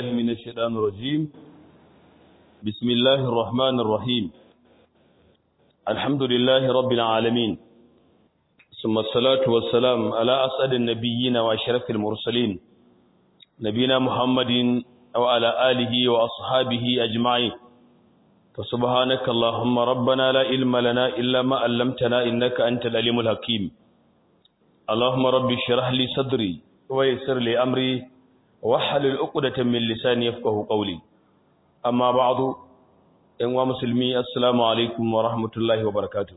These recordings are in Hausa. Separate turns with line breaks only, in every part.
بالله من الشيطان الرجيم بسم الله الرحمن الرحيم الحمد لله رب العالمين ثم الصلاة والسلام على أسعد النبيين وأشرف المرسلين نبينا محمد وعلى آله وأصحابه أجمعين فسبحانك اللهم ربنا لا علم لنا إلا ما علمتنا إنك أنت العليم الحكيم اللهم رب اشرح لي صدري ويسر لي أمري واحلل عقدة من لساني يفقه قولي أما بعد إن مسلمي السلام عليكم ورحمة الله وبركاته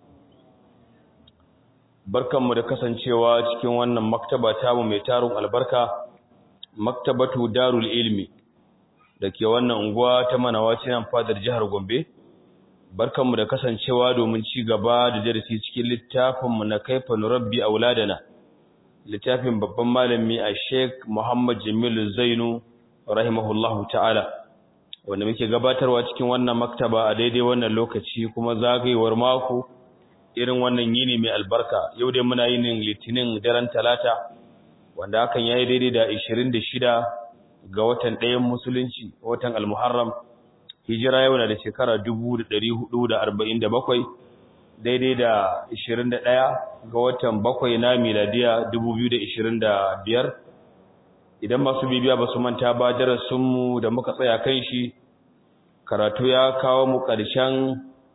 barkanmu da kasancewa cikin wannan maktaba tamu mai tarun albarka maktabatu darul ilmi da ke wannan unguwa ta manawaci nan fadar jihar Gombe barkanmu da kasancewa domin ci gaba da darasi cikin littafinmu na kaifa nurabbi auladana littafin babban malami a Sheikh Muhammad Jamilu Zainu rahimahullahu ta'ala wanda muke gabatarwa cikin wannan maktaba a daidai wannan lokaci kuma zagayewar mako irin wannan yini mai albarka yau dai muna yinin litinin daren talata wanda hakan yayi daidai da 26 ga watan ɗayan musulunci watan al-muharram hijira yau na da shekara 1447 daidai da 21 ga watan bakwai na miladiya 2025 idan masu bibiya ba su manta ba darasinmu da muka tsaya kan shi karatu ya kawo mu ƙarshen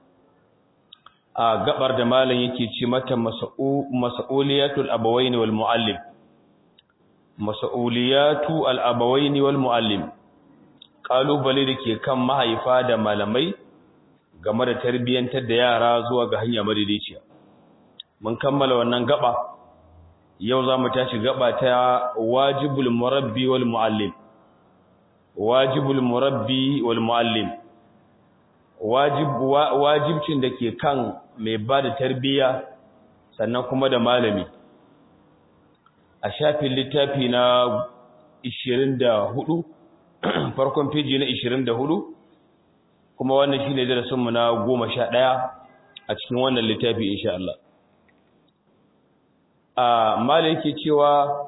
a gabar da malam yake ci mata mas'uliyatul abawaini wal muallim mas'uliyatu al abawaini wal muallim kalubale da ke kan mahaifa da malamai game da tarbiyyantar da yara zuwa ga hanya madaidaiciya mun kammala wannan gaba yau za mu tashi gaba ta wajibul murabbi wal muallim wajibul murabbi wal muallim wajib wajibcin da ke kan mai ba da tarbiyya sannan kuma da malami a shafin littafi na 24 farkon feji na 24 kuma wannan shine darasinmu na 11 a cikin wannan littafi insha Allah a malai yake cewa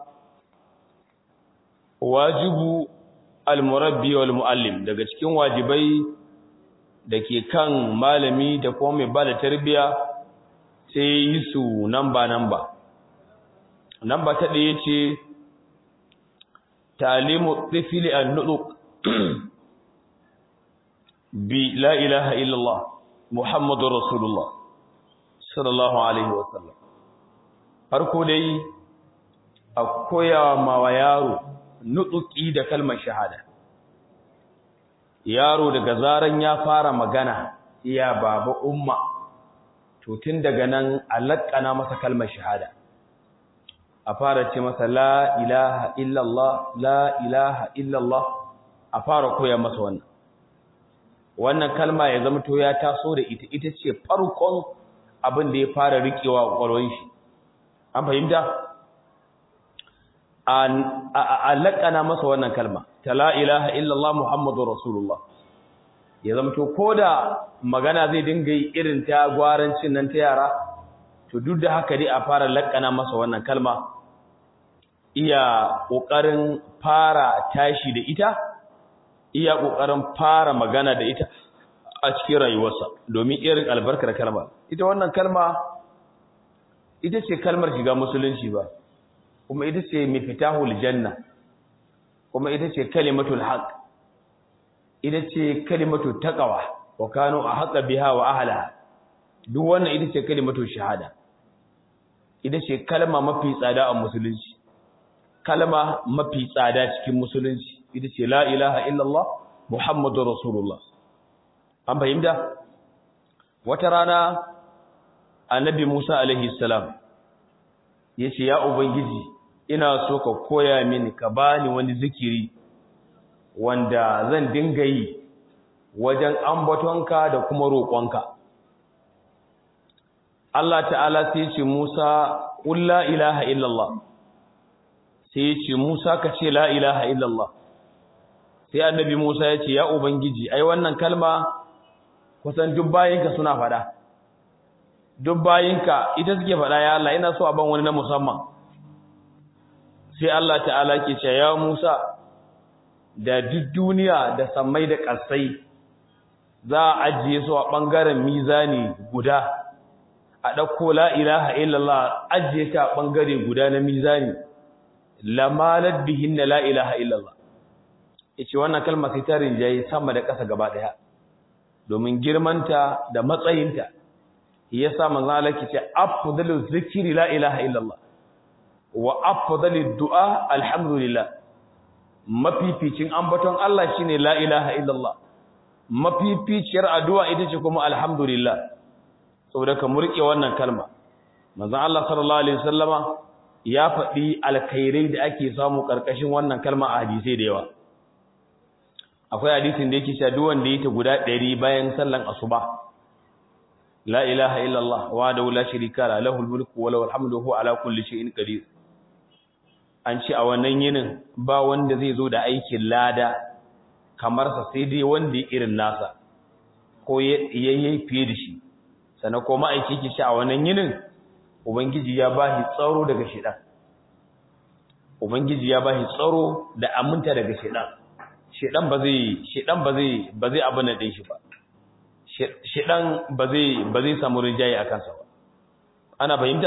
wajibu al-murabbi wal muallim daga cikin wajibai da ke kan malami da kuma mai ba da tarbiya sai yi su namba-namba. Namba ta ɗaya ce, Talimu tsifili an nuɗu bi la ilaha illallah Muhammadu Rasulullah sallallahu Alaihi wasallam. Farko dai, a koya ma wa yaro nuɗuƙi da kalmar shahada. yaro daga zaran ya fara magana iya baba umma to tun daga nan alaqana masa kalmar shahada a fara ce masa la ilaha illallah la ilaha illallah a fara koya masa wannan wannan kalma ya zama to ya taso da ita ita ce farkon abin da ya fara rikewa kwalwan shi an fahimta a laƙana masa wannan kalma ta la ilaha illallah muhammadu rasulullah ya zamto ko da magana zai dinga yi irin ta gwarancin nan ta yara to duk da haka dai a fara laƙana masa wannan kalma iya ƙoƙarin fara tashi da ita iya ƙoƙarin fara magana da ita a cikin rayuwarsa domin irin albarkar kalma ita wannan kalma ita ce kalmar shiga musulunci ba kuma ita ce mifitahul janna kuma ita ce kalimatul haq ita ce kalimatul taqwa wa kanu ahqa biha wa ahliha duk wannan ita ce kalimatul shahada ita ce kalma mafi tsada a musulunci kalma mafi tsada cikin musulunci ita ce la ilaha illallah muhammadur rasulullah an fahimta wata rana annabi Musa alaihi salam yace ya ubangiji ina so ka koya mini ka bani wani zikiri wanda zan dinga yi wajen ambatonka da kuma roƙonka Allah ta'ala sai ce Musa qul la ilaha illallah sai ce Musa ka ce la ilaha illallah sai annabi Musa ya ce ya ubangiji ai wannan kalma kusan duk bayinka suna faɗa duk bayinka ita suke faɗa ya Allah ina so a ban wani na musamman sai Allah ta'ala ke ce ya Musa da duk duniya da sammai da ƙasai za a ajiye su a ɓangaren mizani guda a ɗauko la ilaha illallah ajiye ta a ɓangare guda na mizani lamalar bihin na la ilaha illallah ya ce wannan kalmar sai ta rinjaye sama da ƙasa gaba ɗaya domin girmanta da matsayinta ya sa manzan alaƙi ce afdalu zikiri la ilaha illallah wa afdalu du'a alhamdulillah mafificin ambaton Allah shine la ilaha illallah mafificiyar addu'a ita ce kuma alhamdulillah saboda ka murke wannan kalma manzon Allah sallallahu alaihi wasallama ya faɗi alkhairai da ake samu karkashin wannan kalma a hadisi da yawa akwai hadisin da yake cewa duk wanda yake guda 100 bayan sallan asuba la ilaha illallah wa da la sharika la lahul mulku wa lahul hamdu huwa ala kulli shay'in qadir an ce a wannan yinin ba wanda zai zo da aikin lada kamar sa sai dai wanda ya irin nasa ko yayi fiye da shi sannan ko ma'aiki ke shi a wannan yinin ubangiji ya ba shi tsaro daga shedan ubangiji ya ba shi tsaro da aminta daga shedan shedan ba zai shedan ba zai ba zai abin da shi ba shedan ba zai ba zai samu rinjaye akan sa ba ana fahimta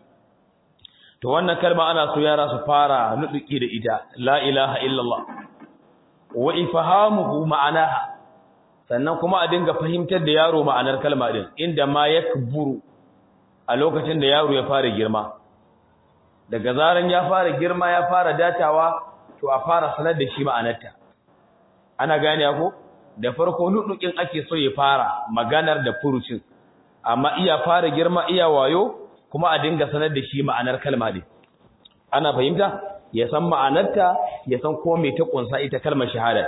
to wannan kalma ana so yara su fara nuduki da ita la ilaha illallah wa ifhamuhu ma'anaha sannan kuma a dinga fahimtar da yaro ma'anar kalma din inda ma yakburu a lokacin da yaro ya fara girma daga zaran ya fara girma ya fara datawa to a fara sanar da shi ma'anarta ana gane ko da farko nudukin ake so ya fara maganar da furucin amma iya fara girma iya wayo kuma a dinga sanar da shi ma'anar kalma din ana fahimta ya san ma'anarta ya san ko me ta kunsa ita kalmar shahada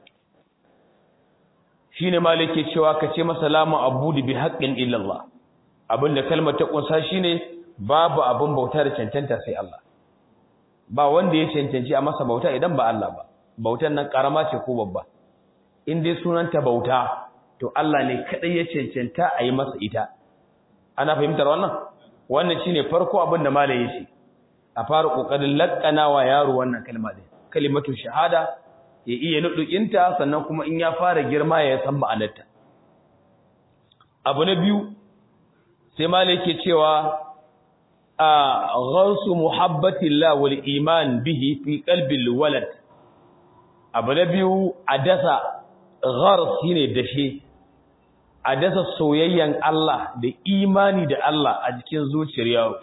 shine malike cewa kace masa lamu abudu bi haqqin illa Allah abinda kalmar ta kunsa shine babu abin bauta da cancanta sai Allah ba wanda ya cancanci a masa bauta idan ba Allah ba bautan nan karama ce ko babba in dai sunanta bauta to Allah ne kadai ya cancanta a yi masa ita ana fahimtar wannan wannan shine farko abin da malai yace a fara kokarin lakkana wa yaro wannan kalma din kalimatu shahada ya iya nudukinta sannan kuma in ya fara girma ya san ma'anarta abu na biyu sai malai yake cewa a gharsu muhabbatillah wal iman bihi fi qalbil walad abu na biyu a dasa ghars shine dashe a dasa soyayyan Allah da imani da Allah a cikin zuciyar yaro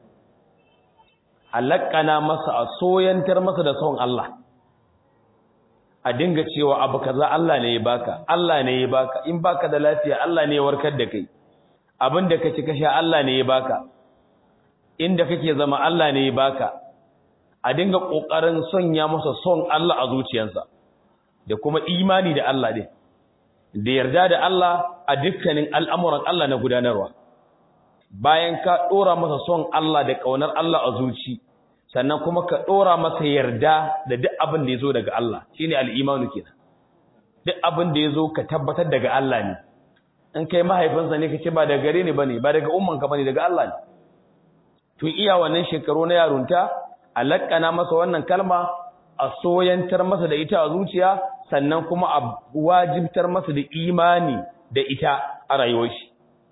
halakana masa a soyantar masa da son Allah a dinga cewa abu kaza Allah ne ya baka Allah ne ya baka in baka da lafiya Allah ne ya warkar da kai abin da kace kasha Allah ne ya baka inda kake zama Allah ne ya baka a dinga kokarin sonya masa son Allah a zuciyarsa da kuma imani da Allah din da yarda da Allah a dukkanin al'amuran Allah na gudanarwa bayan ka dora masa son Allah da kaunar Allah a zuci sannan kuma ka dora masa yarda da duk abin da yazo daga Allah shine al-imanu kenan duk abin da yazo ka tabbatar daga Allah ne in kai mahaifinsa ne kace ba daga gare ne bane ba daga ummanka bane daga Allah ne tun iya wannan shekaru na yarunta alakana masa wannan kalma a soyantar masa da ita a zuciya sannan kuma a wajibtar masa da imani da ita a rayuwar shi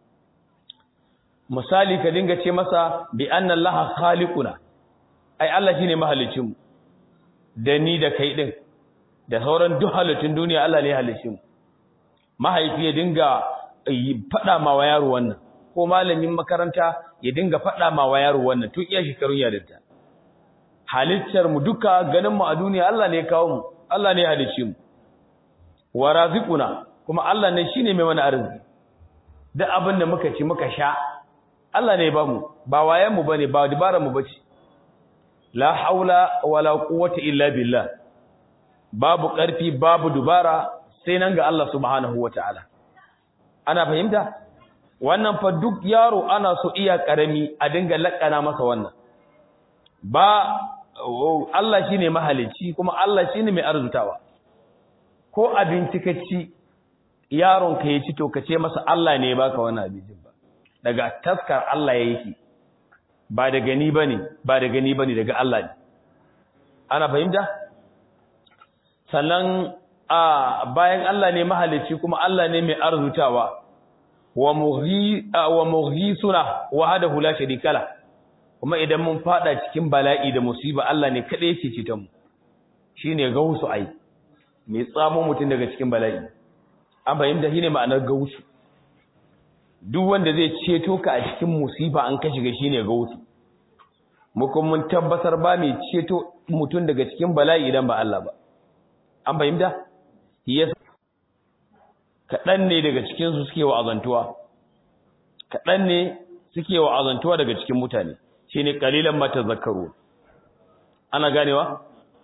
misali ka dinga ce masa bi anna allaha khaliquna ai Allah shine mahalicin mu da ni da kai din da sauran duk halittun duniya Allah ne halicin mu mahaifi ya dinga fada ma wa yaro wannan ko malamin makaranta ya dinga fada ma wa yaro wannan tun iya shekarun yarinta halittar mu duka ganin mu a duniya Allah ne ya kawo mu Allah ne ya halicce mu wa raziquna kuma Allah ne shine mai mana arziki duk abin da muka ci muka sha Allah ne ba mu ba wayen mu bane ba dabaran mu bace la haula wala quwwata illa billah babu karfi babu dubara sai nan ga Allah subhanahu wataala ana fahimta wannan fa duk yaro ana so iya karami a dinga lakana masa wannan ba Allah shine mahalicci kuma Allah shine mai arzutawa ko abinci ka ci yaron ka ya ci to ka ce masa Allah ne ya baka wannan abincin ba daga taskar Allah ya yake ba daga ni bane ba daga ni bane daga Allah ne ana fahimta sannan a bayan Allah ne mahalicci kuma Allah ne mai arzutawa wa mughi wa mughisuna wahdahu la sharika la kuma idan mun fada cikin bala'i da musiba Allah ne kadai yake cita mu shine gausu ai mai tsamo mutun daga cikin bala'i an fahimta shine ma'anar gausu duk wanda zai ceto ka a cikin musiba an ka shiga shine gausu mu kuma mun tabbatar ba mai ceto mutun daga cikin bala'i idan ba Allah ba an fahimta yes kaɗan ne daga cikinsu suke wa azantuwa kaɗan ne suke wa azantuwa daga cikin mutane shi ne ƙalilan mata zakaru ana ganewa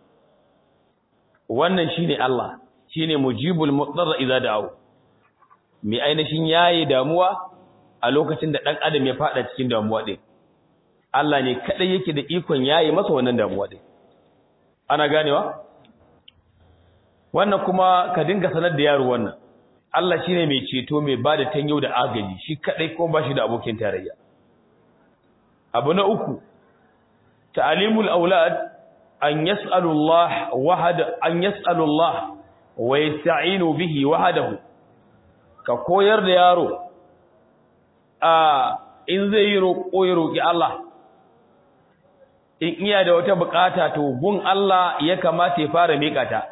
wannan shi ne Allah shi ne mujibul mutsar iza da'au mai ainihin yayi damuwa a lokacin da ɗan adam ya faɗa cikin damuwa ɗin Allah ne kaɗai yake da ikon yayi masa wannan damuwa ɗin ana ganewa wannan kuma ka dinga sanar da yaro wannan Allah shine mai ceto mai bada tanyo da agaji shi kadai ko bashi da abokin tarayya abu na uku ta'limul aulad an yas'alu Allah wahada an yas'alu Allah wa yasta'inu bihi wahdahu ka koyar da yaro a in zai yi roƙo ya roƙi Allah in iya da wata bukata to gun Allah ya kamata ya fara miƙa ta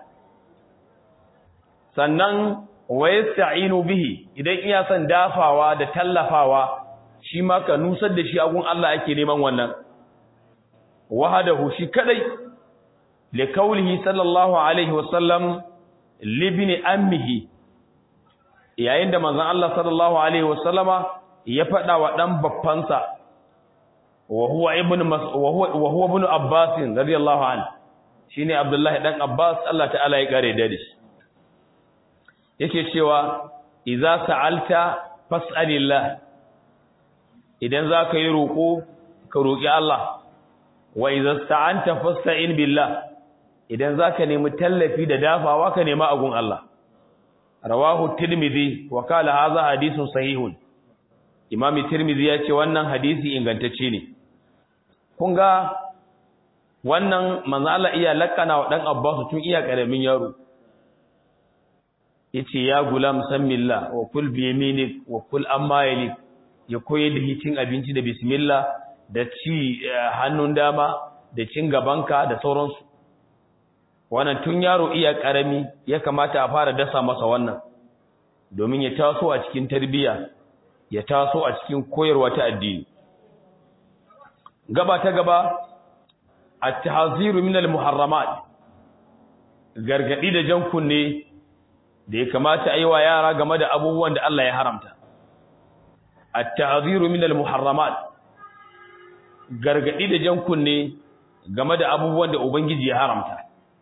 sannan wa yasta'inu bihi idan iya son dafawa da tallafawa shi ma ka nusar da shi agun Allah ake neman wannan wahadahu shi kadai li kaulihi sallallahu alaihi wasallam libni ammihi yayin da manzon Allah sallallahu alaihi wasallama ya fada wa dan baffansa wa huwa ibn wa huwa wa huwa ibn abbas radiyallahu anhu shine abdullahi dan abbas Allah ta'ala ya kare da shi yake cewa idza sa'alta fas'alillah idan zaka yi roko ka roki Allah wa idza sta'anta fasta'in billah idan zaka nemi tallafi da dafawa ka nema agun Allah rawahu tirmidhi wa qala hadha hadithun sahihun imami tirmidhi ya ce wannan hadisi ingantacce ne kun ga wannan manzo Allah iya lakana wa dan Abbas tun iya karamin yaro yace ya gulam sammillah wa kul bi yaminik wa kul amma yalik ya koyi da hitin abinci da bismillah da ci hannun dama da cin gabanka da sauransu wannan tun yaro iya karami ya kamata a fara dasa masa wannan domin ya taso a cikin tarbiyya ya taso a cikin koyarwa ta addini gaba ta gaba at-tahziru min al-muharramat gargadi da jan kunne da ya kamata a yi wa yara game da abubuwan da Allah ya haramta at-tahziru min al-muharramat gargadi da jan kunne game da abubuwan da ubangiji ya haramta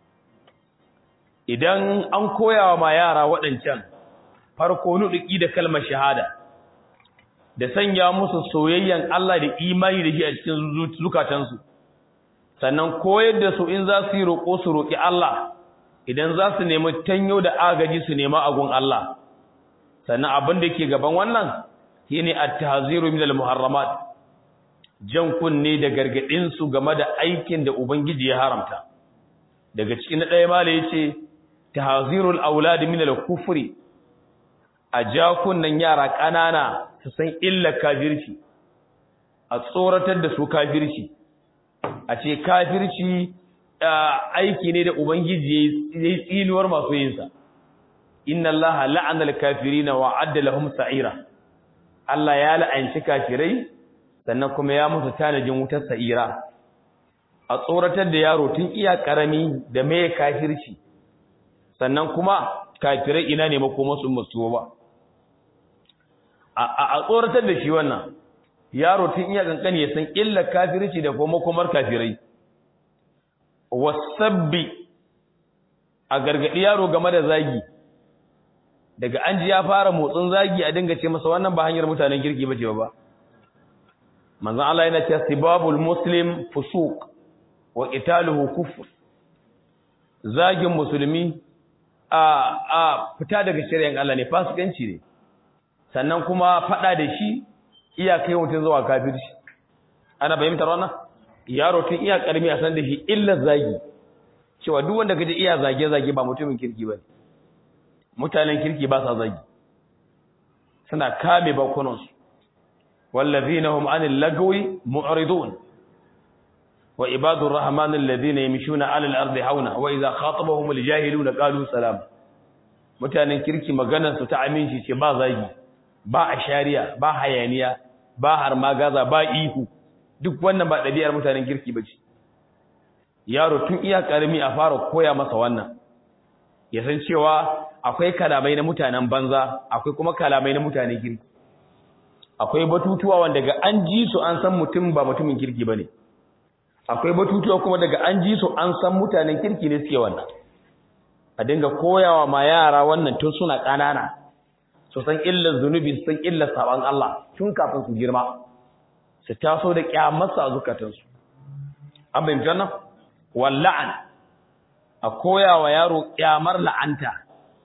idan an koyawa ma yara waɗancan farko nuduki da kalmar shahada da sanya musu soyayyan Allah da imani da shi a cikin zukatansu sannan koyar da su in za su yi roƙo su roƙi Allah idan za su nemi tanyo da agaji su nema agun Allah sannan abin da ke gaban wannan shine at-tahziru min al-muharramat jan kunne da gargadin su game da aikin da ubangiji ya haramta daga cikin na ɗaya mala yace tahzirul aulad min al-kufri a ja kunnen yara ƙanana su san illar kafirci a tsoratar da su kafirci a ce kafirci aiki ne da ubangiji ya yi tsinuwar masu yinsa inna Allah la'anal kafirina wa adda lahum sa'ira Allah ya la'anci kafirai sannan kuma ya musu tanajin wutar sa'ira a tsoratar da yaro tun iya karami da mai kafirci sannan kuma kafirai ina ne makomansu musu ba a tsoratar da shi wannan yaro tun iya kankani ya san illar kafirci da kuma makomar kafirai wasabbi a gargadi yaro game da zagi daga an ji ya fara motsin zagi a dinga ce masa wannan ba hanyar mutanen kirki bace ba manzon Allah yana cewa sibabul muslim fusuq wa qitaluhu kufr zagin musulmi a a fita daga shari'an Allah ne fasikanci ne sannan kuma fada da shi iya kai mutum zuwa kafirci ana fahimtar wannan yaro tun iya karmi a san da shi illa zagi cewa duk wanda kaje iya zage zage ba mutumin kirki bane mutanen kirki ba sa zagi suna kame bakunan su wallazina hum anil lagwi mu'ridun wa ibadur rahman alladhina yamshuna 'alal ardi hauna wa idha khatabahumul jahiluna qalu salam mutanen kirki maganar su ta aminci ce ba zagi ba ashariya ba hayaniya ba har magaza ba ihu duk wannan ba ɗabi'ar mutanen kirki bace yaro tun iya karami a fara koya masa wannan ya san cewa akwai kalamai na mutanen banza akwai kuma kalamai na mutanen kirki akwai batutuwa wanda daga an ji su an san mutum ba mutumin kirki bane akwai batutuwa kuma daga an ji su an san mutanen kirki ne suke wannan a dinga koyawa ma yara wannan tun suna ƙanana su san illar zunubi su san illar saban Allah tun kafin su girma su taso da kyamarsa a zukatansu an bayyana wannan walla'an a koyawa yaro kyamar la'anta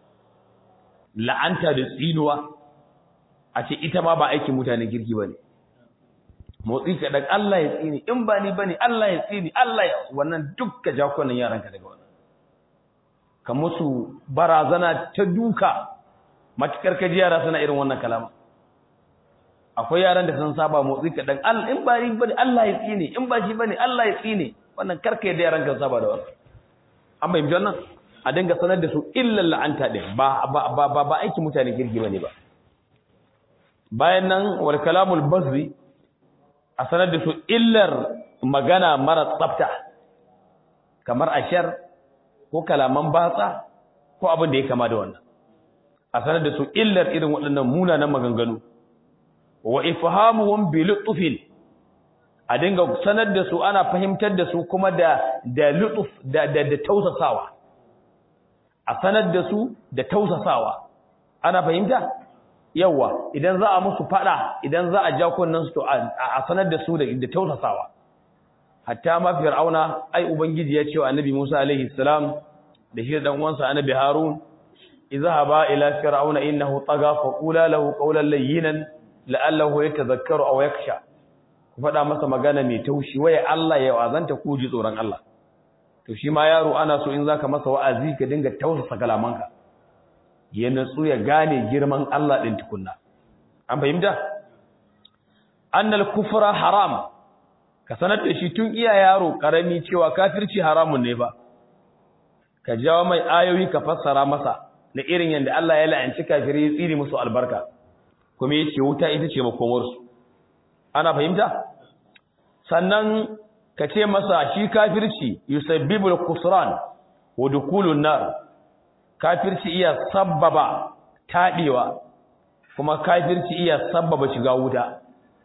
la'anta da tsinuwa a ce ita ma ba aikin mutanen kirki bane motsi ka daga Allah ya tsini in ba ni bane Allah ya tsini Allah ya wannan dukkan jakunan yaranka daga wannan ka musu barazana ta duka matukar kaji yara suna irin wannan kalama akwai yaran da sun saba motsi ka dan Allah in ba ni bane Allah ya tsini in ba shi bane Allah ya tsini wannan karka yadda yaran ka saba da wannan an bayyana wannan a dinga sanar da su illal la'anta din ba ba ba ba aiki mutane kirki bane ba bayan nan wal kalamul bazri a sanar da su illar magana mara tsafta kamar ashar ko kalaman batsa ko abin da ya kama da wannan a sanar da su illar irin waɗannan munanan maganganu wa ifhamuhum bi lutfin a dinga sanar da su ana fahimtar da su kuma da da lutuf da da, da tausasawa a sanar da su da tausasawa ana fahimta yawa idan za a musu fada idan za a ja kunnan su to a sanar da su da da tausasawa hatta ma fir'auna ai ubangiji ya ce wa annabi Musa alaihi salam da shi dan uwansa annabi Harun izhaba ila fir'auna innahu tagha fa qula lahu qawlan layyinan la'allahu yatadhakkaru aw yakhsha ku fada masa magana mai taushi waye Allah ya wazanta ku ji tsoron Allah to shi ma yaro ana so in zaka masa wa'azi ka dinga tausasa kalamanka ya natsu ya gane girman Allah ɗin tukunna. An fahimta? Annal kufra haram, ka sanar da shi tun iya yaro ƙarami cewa kafirci haramun ne ba, ka jawo mai ayoyi ka fassara masa na irin yadda Allah ya la'anci kafirai ya tsiri musu albarka, kuma ya ce wuta ita ce makomarsu. Ana fahimta? Sannan ka ce masa shi kafirci yusabbibul kusran wa dukulun nar kafirci iya sabbaba taɗewa kuma kafirci iya sabbaba shiga wuta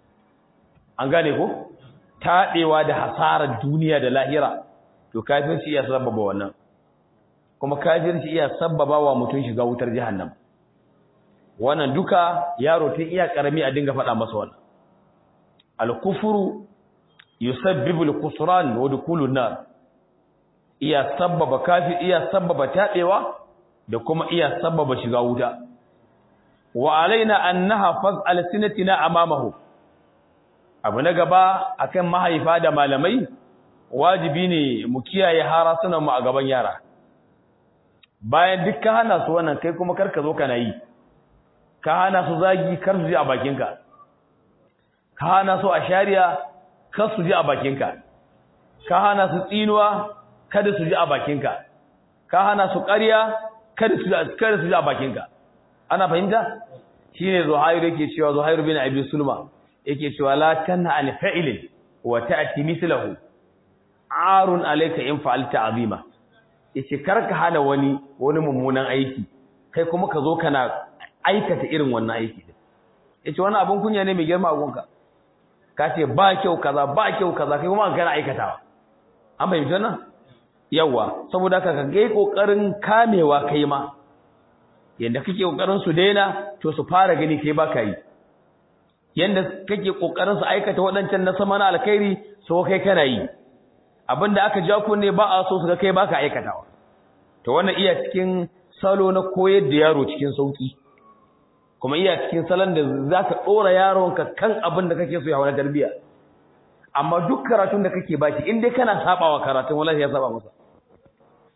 an gane ko taɗewa da hasarar duniya da lahira to kafirci iya sabbaba wannan kuma kafirci iya sabbaba wa mutum shiga wutar jahannam wannan duka yaro tun iya karami a dinga faɗa masa wannan al-kufru yusabbibu al-khusran wa dukulun nar iya sabbaba kafir iya sabbaba taɗewa da kuma iya sababa shiga wuta wa alaina an nahfaz alsinatina amamahu abu na gaba akan mahaifa da malamai wajibi ne mu kiyaye harasunan mu a gaban yara bayan duk ka hana su wannan kai kuma karka zo kana yi ka hana su zagi kar su ji a bakinka ka hana su a shari'a kar su ji a bakinka ka hana su tsinuwa kada su ji a bakinka ka hana su ƙarya kada su kada su ji a bakinka ana fahimta shine zuhairu yake cewa zuhairu bin abi sulma yake cewa la tanha an fa'ilin wa ta'ti mithluhu arun alayka in fa'alta azima yace karka hana wani wani mummunan aiki kai kuma ka zo kana aikata irin wannan aiki yace wannan abun kunya ne mai girma a gonka ka ce ba kyau kaza ba kyau kaza kai kuma kana aikatawa an bayyana wannan yawa saboda haka ka ga kokarin kamewa kai ma yanda kake kokarin su daina to su fara gani kai baka yi yanda kake kokarin su aikata wadancan na sama na alkhairi so kai kana yi abinda aka ja ku ne ba a so su ga kai baka aikatawa to wannan iya cikin salo na koyar da yaro cikin sauki kuma iya cikin salon da zaka dora yaronka kan abin da kake so ya hawa tarbiya amma duk karatun da kake baki in dai kana sabawa karatun wallahi ya saba masa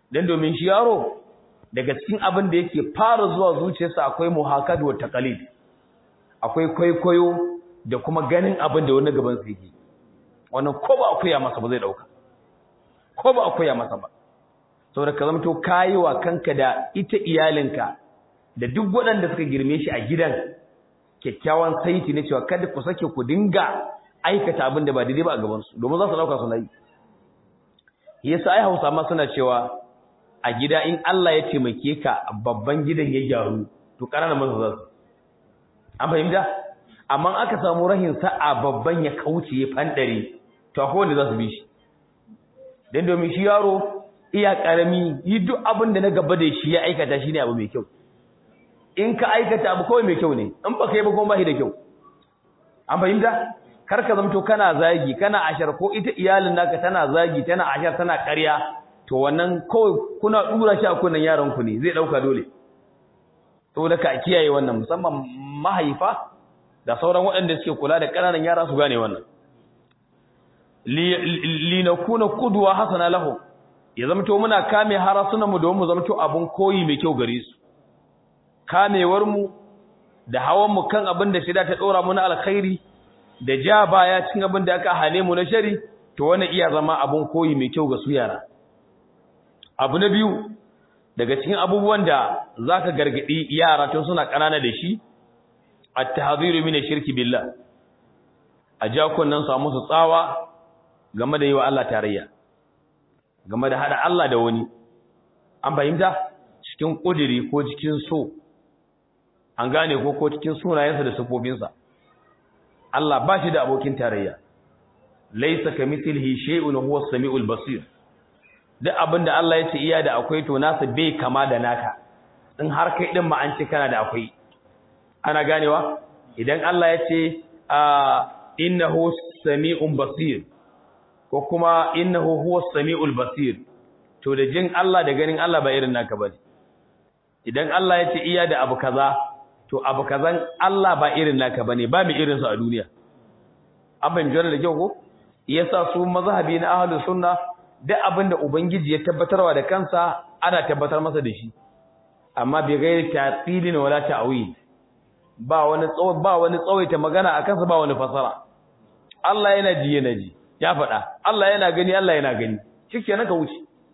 dan domin shi yaro daga cikin abin da yake fara zuwa zuciyarsa akwai muhakad wa taqalid akwai kwaikwayo da kuma ganin abin da wani gaban sa yake wannan ko ba akuya masa ba zai dauka ko ba akuya masa ba saboda ka zamto kayi wa kanka da ita iyalinka da duk waɗanda suka girme shi a gidan kyakkyawan saiti ne cewa kada ku sake ku dinga aikata abin da ba daidai ba a gaban su domin za su dauka su nayi yasa ai Hausa ma suna cewa a gida in Allah ya taimake ka babban gidan ya gyaru to ƙananan masu za su an fahimta amma aka samu rahin sa'a babban ya kauce ya fandare to akwai wanda za su bi shi dan domin shi yaro iya karami yi duk abin da na gaba da shi ya aikata shine abu mai kyau in ka aikata abu kawai mai kyau ne in ba kai ba kuma ba shi da kyau an fahimta kar ka zamto kana zagi kana ashar ko ita iyalin naka tana zagi tana ashar tana ƙarya to wannan kawai kuna dura shi a kunnan yaran ku ne zai dauka dole saboda ka kiyaye wannan musamman mahaifa da sauran waɗanda suke kula da ƙananan yara su gane wannan li nakuna qudwa hasana lahu ya zamto muna kame harasunan mu domin mu zamto abun koyi mai kyau gare su kamewar mu da hawan mu kan abin da shida ta dora mu na alkhairi da ja baya cikin abin da aka hane mu na shari to wannan iya zama abun koyi mai kyau ga su yara abu na biyu daga cikin abubuwan da zaka gargadi yara tun suna kanana da shi at-tahdhiru min ash-shirki billah a jakon nan samu su tsawa game da yi wa Allah tarayya game da hada Allah da wani an fahimta cikin kudiri ko cikin so an gane ko ko cikin sunayensa da sifofinsa Allah ba shi da abokin tarayya laysa kamithlihi shay'un huwa as-sami'ul basir duk abinda Allah ya ce iya da akwai to nasa bai kama da naka in har kai din ma an ce kana da akwai ana ganewa idan Allah ya ce innahu sami'un basir ko kuma innahu huwa samiul basir to da jin Allah da ganin Allah ba irin naka bane idan Allah ya ce iya da abu kaza to abu kazan Allah ba irin naka bane ba mu irin su a duniya an bayyana da kyau ko yasa su mazhabi na ahlus sunna duk abinda ubangiji ya tabbatarwa da kansa ana tabbatar masa da shi amma bi gairi ta'tilin wala ta'wil ba wani tsawo ba wani tsawaita magana akan sa ba wani fasara Allah yana ji yana ji ya faɗa Allah yana gani Allah yana gani shikenan ka wuce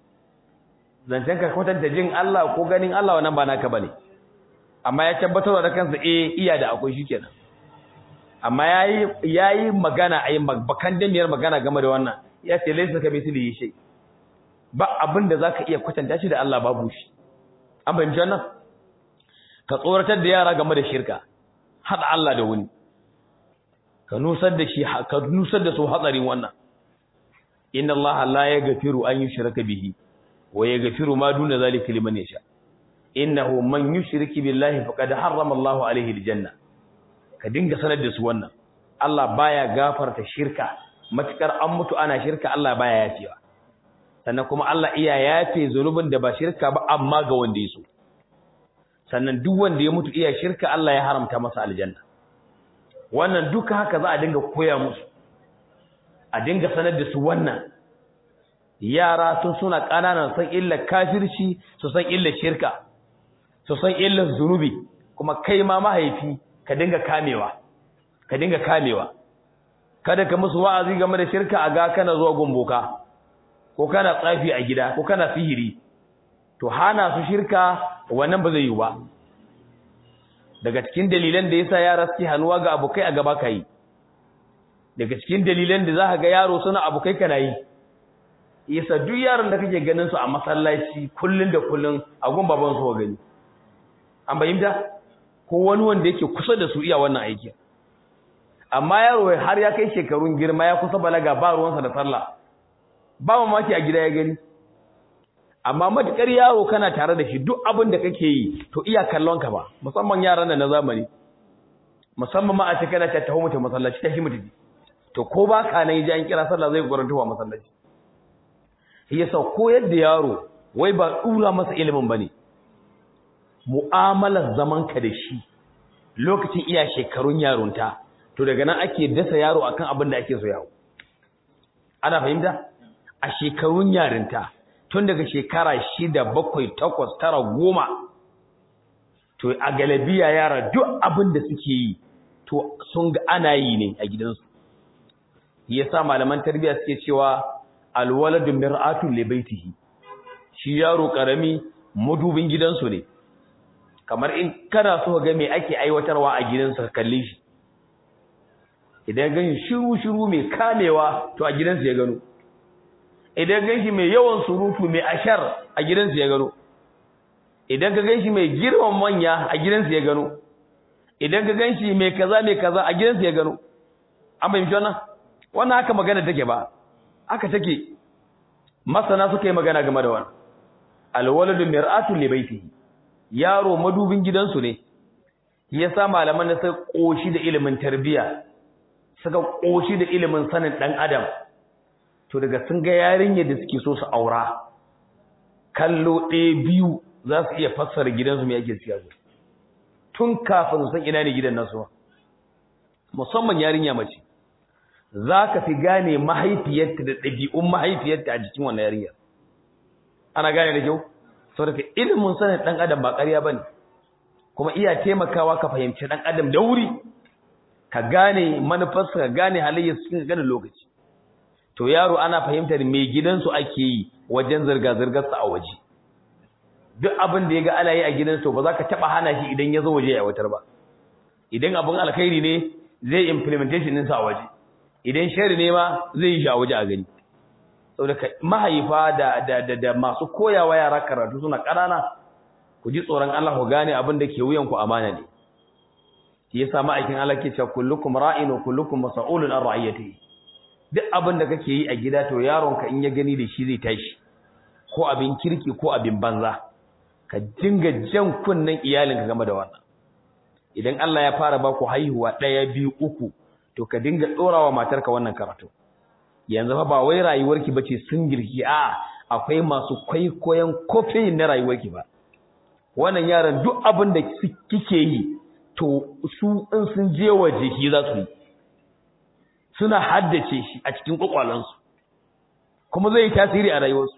zancen ka kwatanta jin Allah ko ganin Allah wannan ba naka bane amma ya tabbatar da kansa eh iya da akwai shikenan amma yayi yayi magana ayi bakan damiyar magana game da wannan ya ce laysa ka misli shay ba abin da zaka iya kwatanta shi da Allah babu shi an bayyana wannan ka tsoratar da yara game da shirka hada Allah da wani ka nusar da shi ka nusar da su hatsarin wannan inna Allah la yaghfiru an yushraka bihi wa yaghfiru ma duna zalika liman yasha innahu man yushriki billahi faqad harrama Allah alayhi aljanna ka dinga sanar da su wannan Allah baya gafarta shirka matukar an mutu ana shirka Allah baya yafewa sannan kuma Allah iya yafe zunubin da ba shirka ba amma ga wanda ya so sannan duk wanda ya mutu iya shirka Allah ya haramta masa aljanna wannan duka haka za a dinga koya musu a dinga sanar da su wannan yara tun suna ƙananan san illar kafirci su san illar shirka su san illar zunubi kuma kai ma mahaifi ka dinga kamewa ka dinga kamewa kada ka musu wa'azi game da shirka a ga kana zuwa gumboka ko kana tsafi a gida ko kana sihiri to hana su shirka wannan ba zai yi ba daga cikin dalilan da yasa yara suke hanuwa ga abokai a gaba kai daga cikin dalilan da zaka ga yaro suna abokai kana yi yasa duk yaron da kake ganin su a masallaci kullun da kullun a gun baban su gani an bayyana ko wani wanda yake kusa da su iya wannan aiki amma yaro har ya kai shekarun girma ya kusa balaga ba ruwansa da sallah ba mamaki a gida ya gani amma matukar yaro kana tare da shi duk abin da kake yi to iya kallon ka ba musamman yaran da na zamani musamman ma a ce kana ta taho mutum masallaci ta shi mutum to ko ba ka nan ji an kira sallah zai guranta wa masallaci yasa koyar da yaro wai ba dura masa ilimin bane mu'amalar zaman ka da shi lokacin iya shekarun yarunta to daga nan ake dasa yaro akan abin da ake so yawo ana fahimta a shekarun yarinta tun daga shekara shida bakwai takwas tara goma to a galabiya yara duk abin da suke yi to sun ga ana yi ne a gidansu yasa malaman tarbiyya suke cewa alwaladu mir'atu li baitihi shi yaro karami madubin gidansu ne kamar in kana so ga me ake aiwatarwa a gidansa ka kalle shi idan gan shiru shiru mai kamewa to a gidansa ya gano idan gan shi mai yawan surutu mai ashar a gidansa ya gano idan ka gan shi mai girman manya a gidansa ya gano idan ka gan shi mai kaza mai kaza a gidansa ya gano an fahimci wannan wannan haka magana take ba haka take masana suka yi magana game da wannan alwaladu mir'atu li baitihi yaro madubin gidansu ne yasa malaman da suka koshi da ilimin tarbiya suka koshi da ilimin sanin dan adam to daga sun ga yarinyar da suke so su aura kallo ɗaya biyu za su iya fassara gidansu mai ake siya tun kafin su san ina ne gidan nasu musamman yarinya mace za ka fi gane mahaifiyarta da ɗabi'un mahaifiyarta a jikin wannan yarinyar ana gane da kyau sau da ilimin sanin ɗan adam ba ƙarya ba ne kuma iya taimakawa ka fahimci ɗan adam da wuri ka gane manufarsa ka gane halayyar cikin ganin lokaci to yaro ana fahimtar mai gidansu ake yi wajen zirga-zirgarsa a waje duk abin da ya ga ana yi a gidansu ba za ka taɓa hana shi idan ya zo waje ya watar ba idan abin alkhairi ne zai implementation ɗinsa a waje idan shari ne ma zai yi shi a waje a gani saboda mahaifa da da da, da masu koyawa yara karatu suna ƙanana ku ji tsoron Allah ku gane abin da ke wuyan ku amana ne shi yasa ma'aikin Allah ke cewa kullukum ra'in wa kullukum mas'ulun an ra'iyatihi duk abin da kake yi a gida to yaron ka in ya gani da shi zai tashi ko abin kirki ko abin banza ka dinga jan kunnen iyalinka game da wannan idan Allah ya fara ba ku haihuwa ɗaya biyu uku to ka dinga ɗorawa matarka wannan karatu yanzu fa ba wai rayuwarki bace sun girki a akwai masu kwaikwayon kofin na rayuwarki ba wannan yaran duk abin da kike yi to su in sun je waje shi za su yi suna haddace shi a cikin kwakwalansu kuma zai yi tasiri a rayuwarsu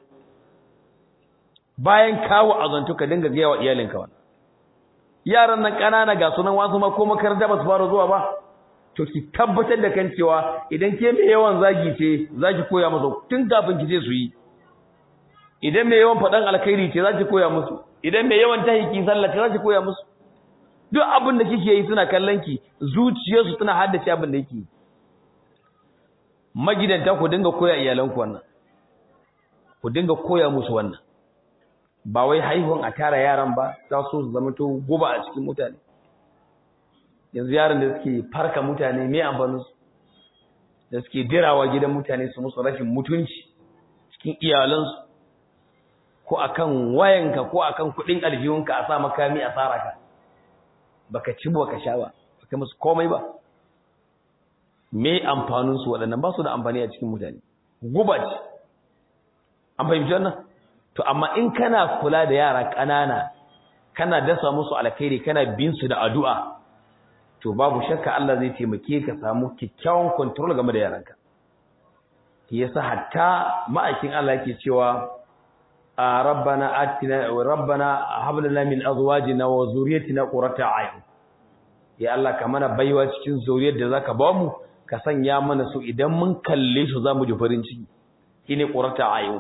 bayan kawo azantu ka dinga gaya wa iyalinka wannan yaran nan ƙanana ga sunan wasu ma ko makaranta ba su fara zuwa ba to ki tabbatar da kan cewa idan ke mai yawan zagi ce zaki koya musu tun kafin ki je su yi idan mai yawan faɗan alkhairi ce zaki koya musu idan mai yawan tahiki sallah ce zaki koya musu duk abin da kike yi suna kallon ki zuciyarsu tana haddace abin da yake magidanta ku dinga koya iyalanku wannan ku dinga koya musu wannan ba wai haihuwan a tara yaran ba za su zama to guba a cikin mutane yanzu yaran da suke farka mutane me amfanin su da suke dirawa gidan mutane su musu rashin mutunci cikin iyalansu ko akan wayanka ko akan kudin aljihunka a sa makami a tsara ka baka ci baka sha ba baka musu komai ba me amfanin su waɗannan ba su da amfani a cikin mutane guba ce an fahimci wannan to amma in kana kula da yara ƙanana kana dasa musu alkhairi kana bin su da addu'a to babu shakka Allah zai taimake ka samu kyakkyawan control game da yaranka yasa hatta ma'aikin Allah yake cewa rabbana atina rabbana hab lana min azwajina wa zurriyyatina qurrata a'yun ya Allah ka mana baiwa cikin zuriyar da zaka ba mu ka sanya mana su idan mun kalle su zamu ji farin ciki shine qurrata a'yun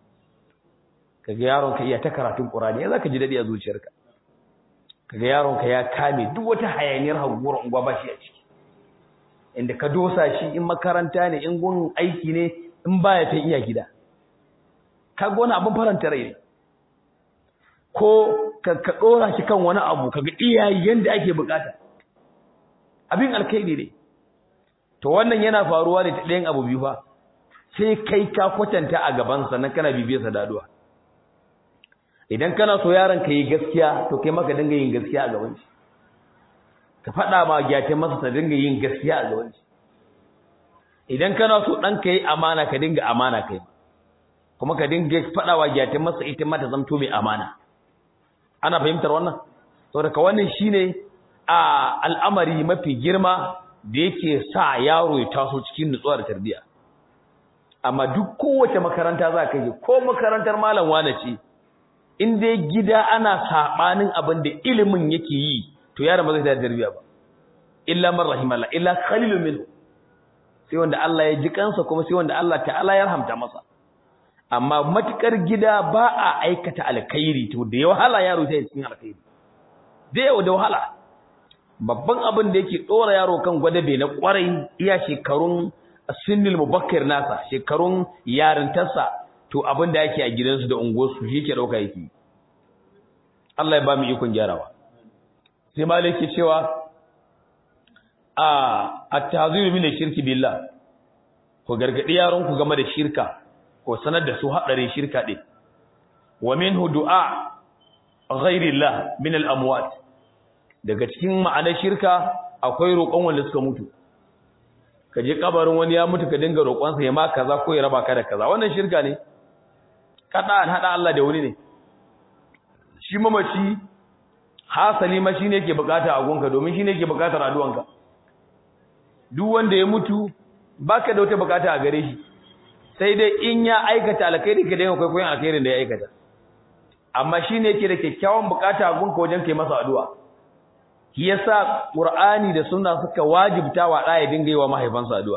kaga yaron ka iya ta karatun Qur'ani ya zaka ji dadi a zuciyarka kaga yaron ka ya kame duk wata hayaniyar haguwar unguwa ba shi a ciki inda ka dosa shi in makaranta ne in gun aiki ne in baya ta iya gida kaga wani abin faranta rai ne ko ka ka dora shi kan wani abu kaga iyayi yanda ake bukata abin alkhairi ne to wannan yana faruwa ne ta ɗayan abu biyu fa sai kai ka kwatanta a gaban sa nan kana bibiyarsa da addu'a idan kana so yaron ka yi gaskiya to kai maka dinga yin gaskiya a gaban shi ka faɗa ma gyatin masa ta dinga yin gaskiya a gaban shi idan kana so ɗan ka yi amana ka dinga amana kai kuma ka dinga faɗa wa gyatin masa ita ma ta zamto mai amana ana fahimtar wannan saboda ka wannan shine a al'amari mafi girma da yake sa yaro ya taso cikin nutsuwa da tarbiyya amma duk kowace makaranta za ka yi ko makarantar malam wane ce in dai gida ana sabanin abin da ilimin yake yi to yaron ba zai da tarbiya ba illa man rahimallah illa qalilun minhu sai wanda Allah ya ji kansa kuma sai wanda Allah ta'ala ya rahamta masa amma matukar gida ba a aikata alkhairi to da ya wahala yaro sai cikin alkhairi da yau da wahala babban abin da yake dora yaro kan gwadabe na kwarai iya shekarun sinnil mubakkir nasa shekarun yarintarsa to abin da yake a gidansu da unguwarsu shi ke dauka yake Allah ya ba mu ikon gyarawa sai malik ke cewa a at-tahziru min shirki billah ko gargadi yaron ku game da shirka ko sanar da su hadarin shirka din wa minhu du'a ghairillah min al-amwat daga cikin ma'anar shirka akwai roƙon wanda suka mutu ka je kabarin wani ya mutu ka dinga roƙonsa ya ma kaza ko ya raba ka da kaza wannan shirka ne kada an hada Allah da wani ne shi mamaci hasali ma shine yake bukata a gonka domin shine yake bukatar addu'anka duk wanda ya mutu baka da wata bukata a gare shi sai dai in ya aikata alkhairi ka dinga kwaikwayon alkhairin da ya aikata amma shine yake da kyakkyawan bukata a gonka wajen kai masa addu'a shi yasa qur'ani da sunna suka wajibta wa da ya dinga yi wa mahaifansa addu'a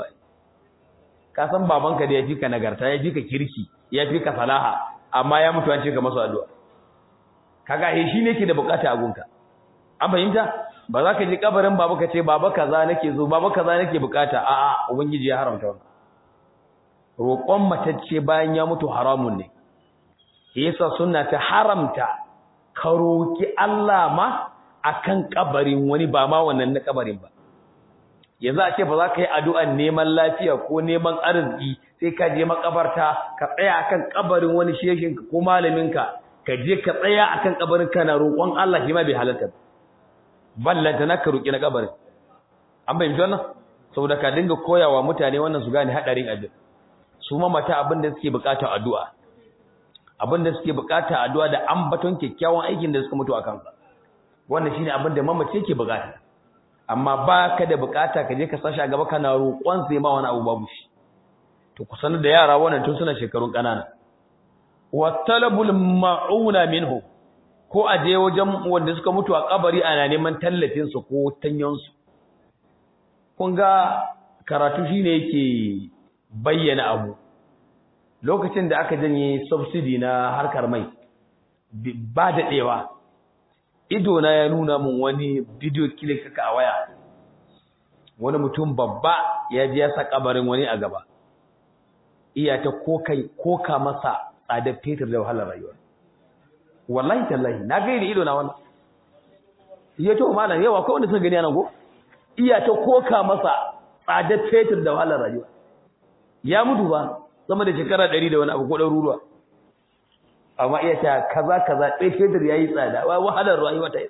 ka san babanka da ya fi ka nagarta ya fi ka kirki ya fi ka salaha amma ya mutu an ce ka masa addu'a kaga eh shine yake da bukata a gunka an fahimta ba za ka ji kabarin baba ka ce baba kaza nake zo baba kaza nake bukata a'a ubangiji ya haramta wannan roƙon matacce bayan ya mutu haramun ne yasa sunna ta haramta ka roki Allah ma akan kabarin wani ba ma wannan na kabarin ba yanzu a ce ba za ka yi addu'an neman lafiya ko neman arziki sai ka je makabarta ka tsaya akan kabarin wani shehinka ko malaminka ka je ka tsaya akan kabarin kana roƙon Allah shi ma bai halatta ballanta na ka roƙi na kabarin an bayyana wannan saboda ka dinga koyawa mutane wannan su gane hadarin abin su ma mata abin da suke bukata addu'a abin da suke bukata addu'a da ambaton kyakkyawan aikin da suka mutu akan sa wannan shine abin da mamace yake bukata amma ba ka da bukata ka je ka sashi a gaba kana roƙon sai ma wani abu babu shi to ku sanar da yara wannan tun suna shekarun ƙanana wa talabul ma'una minhu ko a je wajen wanda suka mutu a kabari ana neman tallafin su ko tanyan su kun ga karatu shine yake bayyana abu lokacin da aka janye subsidy na harkar mai ba daɗewa ido na ya nuna min wani video clip kaka a waya wani mutum babba ya ji ya sa kabarin wani a gaba iya ta kokai koka masa tsadar fetur da wahalar rayuwa wallahi tallahi na ga ido na wannan iya to malam yawa ko wanda suka gani anan go iya ta koka masa tsadar fetur da wahalar rayuwa ya mutu ba sama da shekara 100 da wani abu ko ɗaruruwa amma iya ta kaza kaza ɗaya fetur ya yi tsada wahalar rayuwa ta yi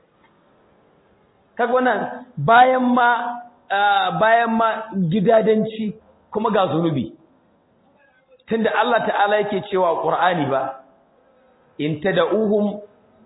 kaga wannan bayan ma bayan ma gidadanci kuma ga zunubi tunda Allah ta'ala yake cewa Qur'ani ba in tad'uhum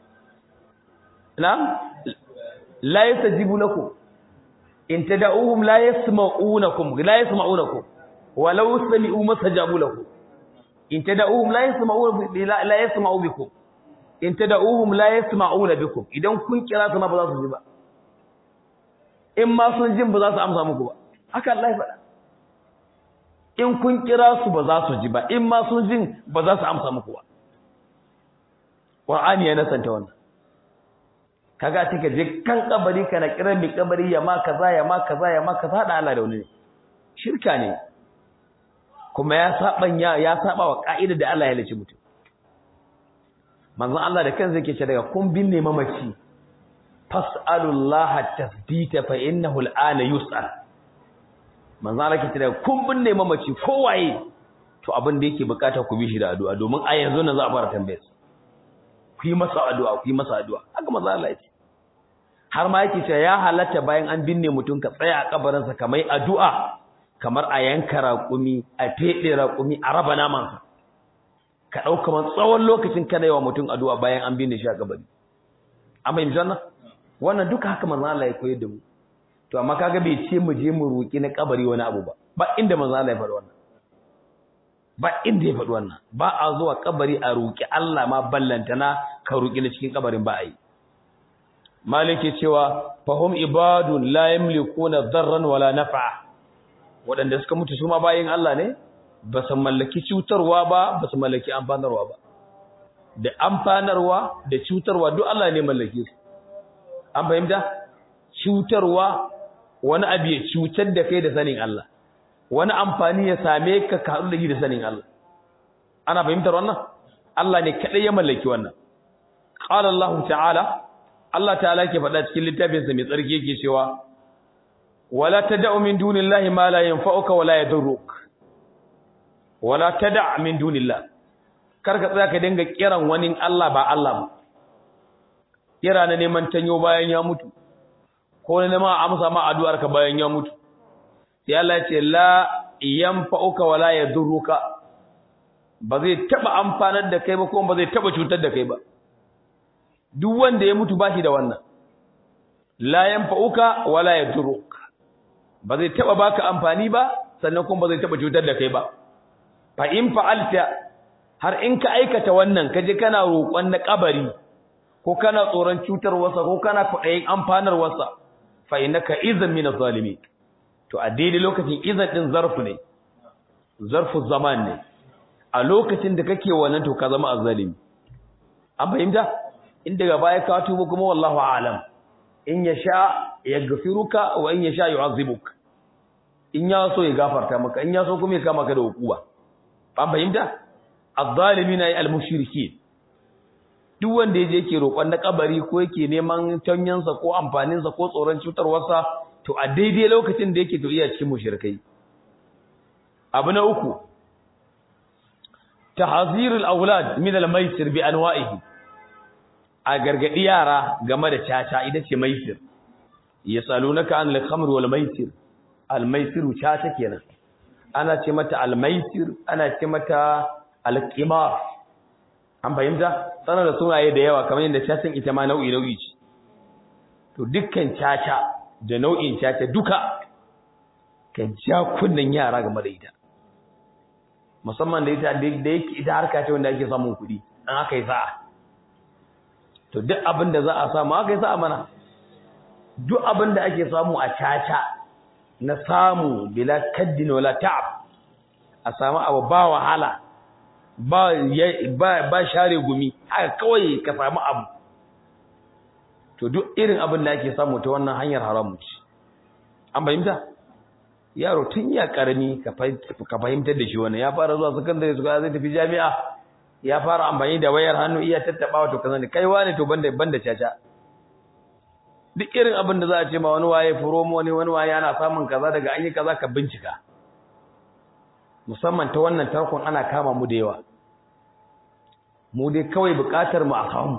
na'am la yastajibu lakum in tad'uhum la yasma'unakum la yasma'unakum walau sami'u masajabu lakum in tad'uhum la yasma'u la yasma'u bikum in tad'uhum la yasma'una bikum idan kun kira su ma ba za su ji ba in ma sun jin ba za su amsa muku ba haka Allah ya faɗa in kun kira su ba za su ji ba in ma sun jin ba za su amsa muku ba Qur'ani ya nasanta wannan kaga take je kan kabari kana kiran mi kabari ya ma kaza ya ma kaza ya ma kaza da Allah da wani shirka ne kuma ya saban ya ya saba wa ka'ida da Allah ya lace mutum manzon Allah da kansa yake ce daga kun binne mamaci fas'alullaha tasbita fa innahu al'ana yus'al manzon Allah yake ce daga kun binne mamaci kowaye to abin da yake bukata ku bi shi da addu'a domin a yanzu nan za a fara tambayar ku yi masa addu'a ku yi masa addu'a haka manzon Allah yake har ma yake cewa ya halatta bayan an binne mutum ka tsaya a kabarinsa kamar addu'a kamar a yanka raƙumi a feɗe raƙumi a raba namansa ka ɗauka man tsawon lokacin kana yi wa mutum addu'a bayan an binne shi a kabari an fahimci wannan wannan duka haka manzo Allah ya koyar da mu to amma kaga bai ce mu je mu roki na kabari wani abu ba ba inda manzo Allah ya faɗa wannan ba inda ya faɗi wannan ba a zuwa kabari a roƙi Allah ma ballantana ka roƙi na cikin kabarin ba a yi maliki cewa fahum ibadun la yamlikuna darran wala naf'a waɗanda suka mutu su ma bayin Allah ne ba su mallaki cutarwa ba ba su mallaki amfanarwa ba da amfanarwa da cutarwa duk Allah ne mallake su an fahimta cutarwa wani abu ya cutar da kai da sanin Allah wani amfani ya same ka ka haɗu da shi da sanin Allah ana fahimtar wannan Allah ne kaɗai ya mallaki wannan qala Allah ta'ala Allah ta'ala ke faɗa cikin littafinsa mai tsarki yake cewa wala tad'u min dunillahi ma la yanfa'uka wala yadurruk wala tada' min dunillah karka tsaya ka dinga kiran wani Allah ba Allah ba kira na neman tanyo bayan ya mutu ko na neman amsa ma addu'ar ka bayan ya mutu sai Allah ya ce la yanfa'uka wala yadurruka ba zai taba amfanar da kai ba ko ba zai taba cutar da kai ba duk wanda ya mutu bashi da wannan la yanfa'uka wala yadurruka ba zai taba baka amfani ba sannan kuma ba zai taba cutar da kai ba fa in fa'alta har in ka aikata wannan kaje kana roƙon na kabari ko kana tsoron cutar wasa ko kana kudayin amfanar wasa fa innaka idan min az-zalimin to a daidai lokacin idan din zarfu ne zarfu zaman ne a lokacin da kake wannan to ka zama azzalimi an fahimta in daga baya ka tuba kuma wallahu a'lam in yasha yaghfiruka wa in yasha yu'azzibuka in ya so ya gafarta maka in ya so kuma ya kama ka da hukuma an fahimta az-zalimina ay al-mushrikeen duk wanda yaje yake roƙon na kabari ko yake neman tanyansa ko amfaninsa ko tsoron cutarwarsa to a daidai lokacin da yake to iya cikin mushrikai abu na uku tahzir al-awlad min al-maisir bi anwa'ihi a gargadi yara game da caca ita ce maisir yasalunaka an al-khamr wal maisir al-maisiru caca kenan ana ce mata al-maisir ana ce mata al-qimar an fahimta sanar da sunaye da yawa kamar yadda cacin ita ma nau'i nau'i ce to dukkan caca da nau'in caca duka kan ja kunnen yara game da ita musamman da ita da yake ita harka ce wanda ake samun kuɗi an aka yi sa'a to duk abin da za a samu aka yi sa'a mana duk abin da ake samu a caca na samu bila kaddin wala ta'ab a samu abu ba wahala ba ba share gumi haka kawai ka samu abu to duk irin abin da ake samu ta wannan hanyar haramu ce an fahimta yaro tun ya karami ka fahimtar da shi wannan ya fara zuwa sakandare su zai tafi jami'a ya fara amfani da wayar hannu iya tattabawa to kazan kai wani to banda banda caca duk irin abin da za a ce ma wani waye promo wani wani waye ana samun kaza daga an yi kaza ka bincika musamman ta wannan tarkon ana kama mu da yawa mu dai kawai bukatar mu a samu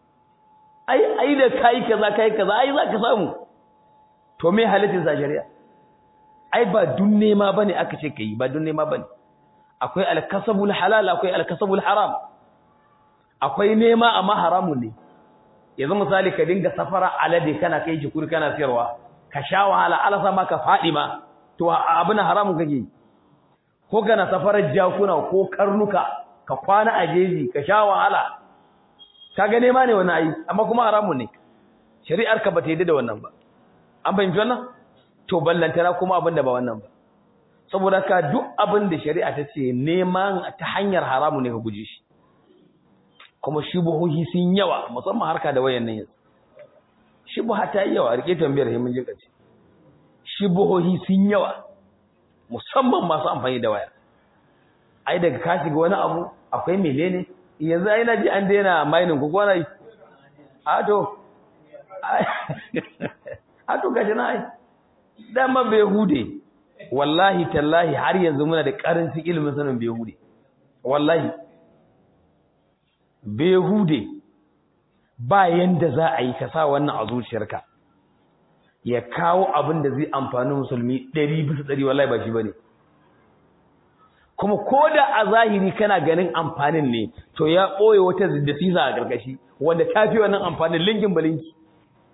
ai ai da kai kaza kai kaza ai za ka samu to me halittin sa shari'a ai ba dun nema bane aka ce kai ba dun nema bane akwai alkasabul halal akwai alkasabul haram akwai nema amma haramun ne yanzu misali ka dinga safara alade kana kai jikuri kana siyarwa ka sha wahala ala sama ka fadi ma to abin haramun kake ko kana safarar jakuna ko karnuka ka kwana a jeji ka sha wahala kaga nema ne wannan ayi amma kuma haramun ne shari'ar ka bata yi da wannan ba an fahimci wannan to ballantana kuma abin da ba wannan ba saboda ka duk abin da shari'a ta ce neman ta hanyar haramu ne ka guje shi kuma shubuhohi sun yawa musamman harka da wayan nan yanzu shubuha ta yi yawa rike tambayar himin jin kace shubuhohi sun yawa musamman masu amfani da waya ai daga ka shiga wani abu akwai menene yanzu ai naji an daina mining ko kwana yi a to a to gashi na ai dama bai hude wallahi tallahi har yanzu muna da karancin ilimin sanin behude wallahi behude ba yanda za a yi ka sa wannan a zuciyarka ya kawo abin da zai amfani musulmi 100 bisa 100 wallahi ba shi bane kuma koda a zahiri kana ganin amfanin ne to ya boye wata ziddasisa a karkashi wanda tafi wannan amfanin lingin balinki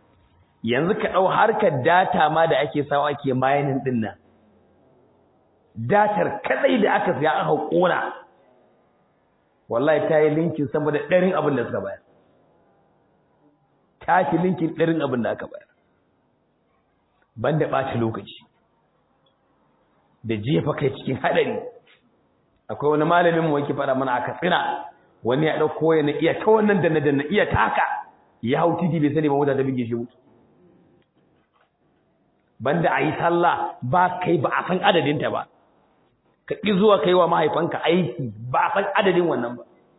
yanzu ka dau harkar data ma da ake sawa ake mining din nan
datar kadai da aka siya aka kona wallahi ta yi linkin sama da ɗarin abin da suka bayar ta fi linkin ɗarin abin da aka bayar banda ɓaci lokaci da jefa kai cikin haɗari akwai wani malamin mu yake faɗa mana a katsina wani ya ɗauko ya na iya ta wannan da na da na iya ta haka ya hau titi bai sani ba mota ta bige shi mutu banda a yi sallah ba kai ba a san adadinta ba ka ƙi zuwa kai wa mahaifanka aiki ba a san adadin wannan ba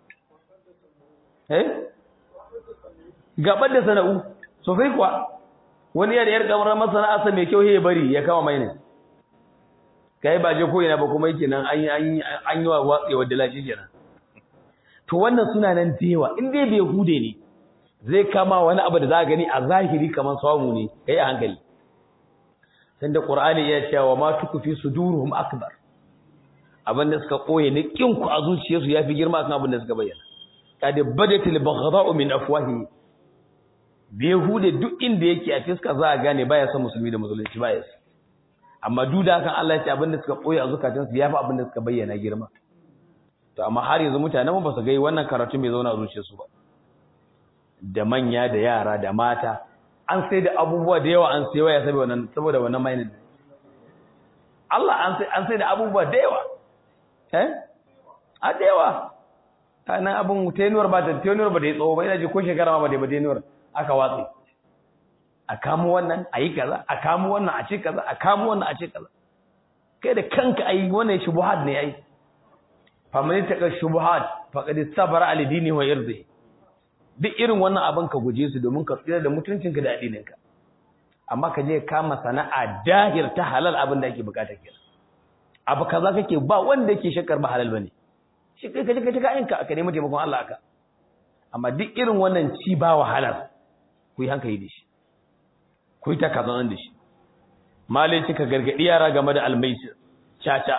eh gabar da sana'u sosai kuwa wani yar yar kamar masana'arsa mai kyau ya bari ya kama mai ne kai ba je ko ina ba kuma yake nan an yi an yi wa watsewa da lashi kenan to wannan suna nan da yawa in dai bai hude ne zai kama wani abu da za gani a zahiri kamar samu ne kai a hankali sanda qur'ani ya ce wa ma tukfi suduruhum akbar abin da suka koye ne kin ku a zuciyarsu yafi girma kan abin da suka bayyana kad badatil baghdha'u min afwahi bai hude duk inda yake a fiska za a gane baya son musulmi da musulunci baya son amma duk da hakan Allah ya ce abin da suka koye a zukatansu yafi abin da suka bayyana girma to amma har yanzu mutanen mu ba su ga wannan karatu mai zauna a zuciyarsu ba da manya da yara da mata an sai da abubuwa da yawa an sai waya saboda wannan saboda wannan mainin Allah an sai an sai da abubuwa da yawa eh a da yawa kana abun tenuwar ba ta tenuwar ba da tsawo ba ina ji ko shekara ma ba da ba tenuwar aka watsi a kamo wannan a yi kaza a kamo wannan a ce kaza a kamo wannan a ce kaza kai da kanka ayi wannan shubuhat ne ai faman taka shubuhat faqad sabara al dini wa irdi duk irin wannan abin ka guje su domin ka tsira da mutuncinka da addininka amma ka je kama sana'a dahir ta halal abin da ake bukata kenan abu kaza kake ba wanda yake shakkar ba halal bane shi kai kaje kaje ka yanka ka nemi taimakon Allah aka amma duk irin wannan ci ba wahalar ku yi hankali da shi ku yi takazan da shi malai cika gargadi yara game da almaisir caca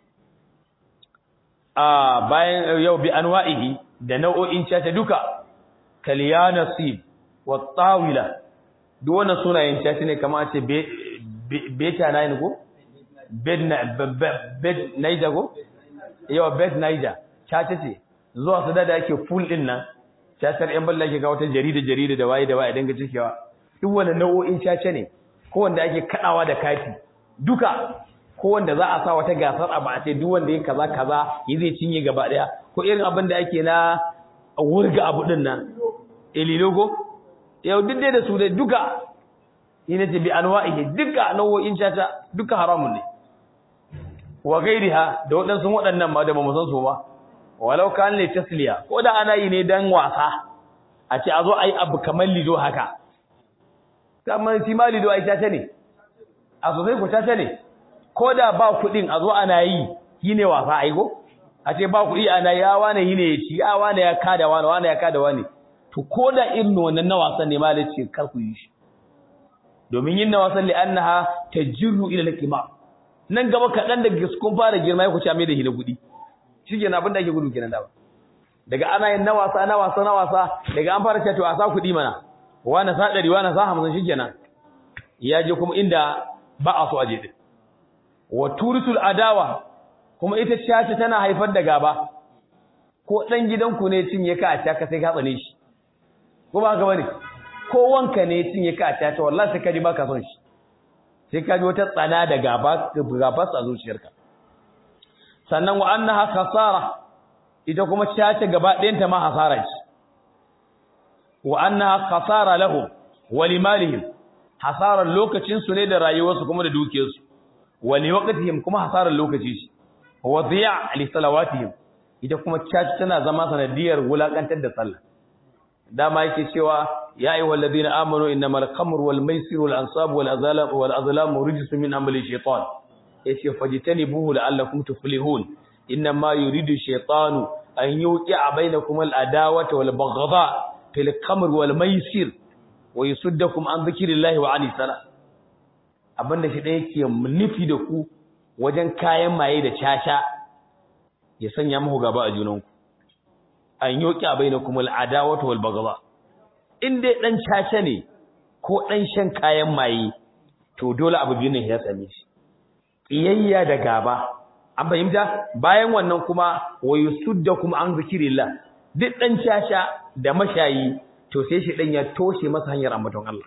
a bayan yau bi anwa'ihi da nau'o'in caca duka kalyanasib wa tawila duk wannan sunayen caci ne kamar ce beta nine ko bed bed naija ko yawa bed naija caci ce zuwa su da yake full din nan cacar yan balla ke ga wata jarida jarida da waye da waye dinga cikewa duk wannan nau'o'in cace ne ko wanda ake kadawa da kati duka ko wanda za a sa wata gasar abu a ce duk wanda yin kaza kaza yi zai cinye gaba daya ko irin abin da ake na wurga abu din nan ililogo yau duk dai da su dai duka ina ce bi anwa'ihi duka nau'o'in caca duka haramun ne wa gairiha da waɗansu waɗannan ma da ba mu san su ba walau kan li tasliya ko da ana yi ne dan wasa a ce a zo ayi abu kamar lido haka kamar shi ma lido ai caca ne a sosai ko caca ne ko da ba kuɗin a zo ana yi yi ne wasa ai go a ce ba kuɗi ana ya wane yi ne ya ci ya wane ya kada wane wane ya kada wane to ko da irin wannan na wasan ne malai ce kar ku yi shi domin yin na wasan li annaha tajru ila al-qima nan gaba kadan daga kun fara girma ya ku ci mai da hina kudi shikenan abin da ake gudu kenan da ba daga ana yin na wasa na wasa na wasa daga an fara cewa to a sa kudi mana wani sa 100 wani sa 50 shikenan ya je kuma inda ba a so aje din wa turisul adawa kuma ita caca tana haifar da gaba ko dan gidanku ne cinye ka a caka sai ka tsane shi ko ba ka bane ko wanka ne cinye ka ta ta wallahi sai ka ji baka son shi sai ka ji wata tsana da gaba gaba a zuciyarka sannan wa annaha khasara ita kuma cace gaba ɗayan ta ma hasara ce wa annaha khasara lahum wa limalihim hasarar lokacin su ne da rayuwarsu kuma da dukiyarsu wa liwaqtihim kuma hasarar lokaci shi wa dhiya li salawatihim ita kuma cace tana zama sanadiyar wulakantar da sallah dama yake cewa ya ayyuhal ladina amanu innamal khamru wal maisiru wal ansabu wal azlam wal azlamu rijsun min amali shaytan yace fajtanibuhu la'allakum tuflihun innama yuridu shaytanu an yuqi'a bainakum al adawata wal baghdha fil khamr wal maisir wa yusuddakum an dhikrillahi wa ani sala abinda shi da yake nufi da ku wajen kayan maye da caca ya sanya muku gaba a junanku an yoki a bai na kuma al'adawata wal bagaba in dai ɗan caca ne ko ɗan shan kayan maye to dole abu biyu ne ya same shi ƙiyayya da gaba an fahimta bayan wannan kuma wa yusuddakum an zikrillah duk dan shasha da mashayi to sai shi dan ya toshe masa hanyar ambaton Allah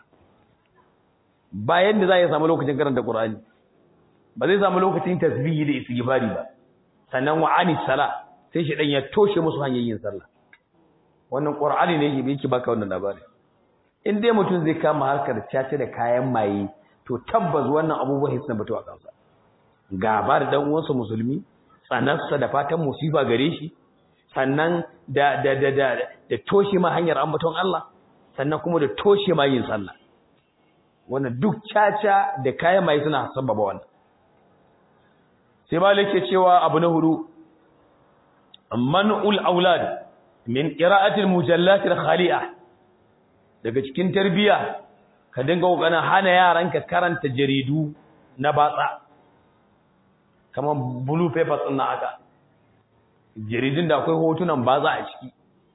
bayan da za ya samu lokacin karanta Qur'ani ba zai samu lokacin tasbihi da istighfari ba sannan wa anis sala sai shi dan ya toshe musu hanyar yin sallah wannan Qur'ani ne yake baka wannan labari in dai mutum zai kama harkar caca da kayan maye to tabbas wannan abubuwan hisna batu a kansa gaba da dan uwansa musulmi tsanarsa da fatan musiba gare shi sannan da da da da, da toshe ma hanyar ambaton Allah sannan kuma da toshe ma yin sallah wannan duk caca da kayan maye suna sababa wannan sai malik ke cewa abu na hudu man'ul aulad min qira'atil mujallat al-khali'a daga cikin tarbiya ka dinga kokarin hana yaranka karanta jaridu na batsa kamar blue paper din na aka jaridun da akwai hotunan batsa a ciki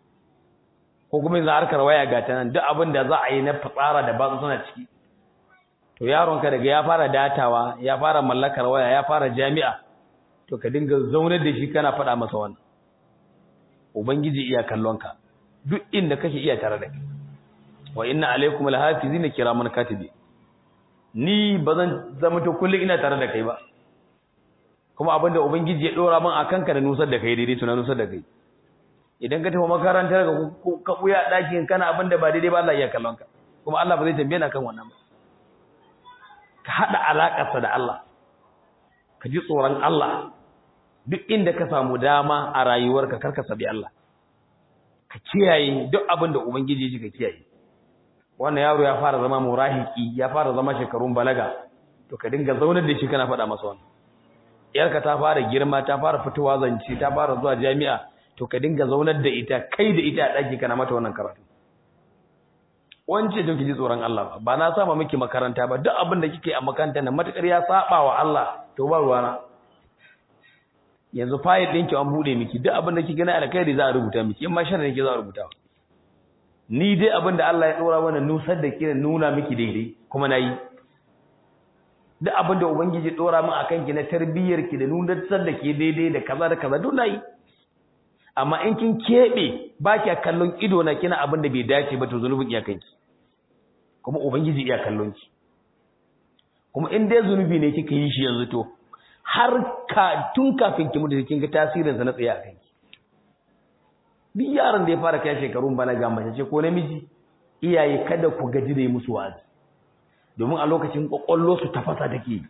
ko kuma yanzu harkar waya ga ta nan duk abin da za a yi na fitsara da batsa suna ciki to yaronka daga ya fara datawa ya fara mallakar waya ya fara jami'a to ka dinga zaunar da shi kana faɗa masa wannan ubangiji iya kallonka duk inda kake iya tare da kai wa inna alaikum alhafizina kiraman katibi ni bazan zama to kullun ina tare da kai ba kuma abinda ubangiji ya dora min akan ka da nusar da kai daidai tuna nusar da kai idan ka tafi makarantar ka ka buya dakin kana abinda ba daidai ba Allah ya kallon ka kuma Allah ba zai tambaye ka kan wannan ba ka hada alakarsa da Allah ka ji tsoron Allah duk inda ka samu dama a rayuwarka karka sabi Allah ka kiyaye duk abin da ubangiji ya ka kiyaye wannan yaro ya fara zama murahiki ya fara zama shekarun balaga to ka dinga zaunar da shi kana faɗa masa wannan yarka ta fara girma ta fara fitowa zance ta fara zuwa jami'a to ka dinga zaunar da ita kai da ita a ɗaki kana mata wannan karatu wance don ki ji tsoron Allah ba na sama miki makaranta ba duk abin da kike a makaranta nan matakar ya saba wa Allah to ba ruwana yanzu fayil ɗinki an buɗe miki duk abin da kike na alkhairi za a rubuta miki in ma sharri ne za a rubuta ni dai abin da Allah ya dora mana nusar da ke nuna miki daidai kuma nayi duk abin da ubangiji dora min akan ki na tarbiyyar ki da nuna da ke daidai da kaza da kaza duk nayi amma in kin kebe ba ki kallon ido na kina abin da bai dace ba to zunubin iyakan ki kuma ubangiji iya kallon ki kuma in dai zunubi ne kika yi shi yanzu to har ka tun kafin ki mutu kin ga tasirin sa na tsaye akan ki duk yaron da ya fara kai shekarun balaga mace ce ko namiji iyaye kada ku gaji da yi musu wazi domin a lokacin kwakwallo su tafasa take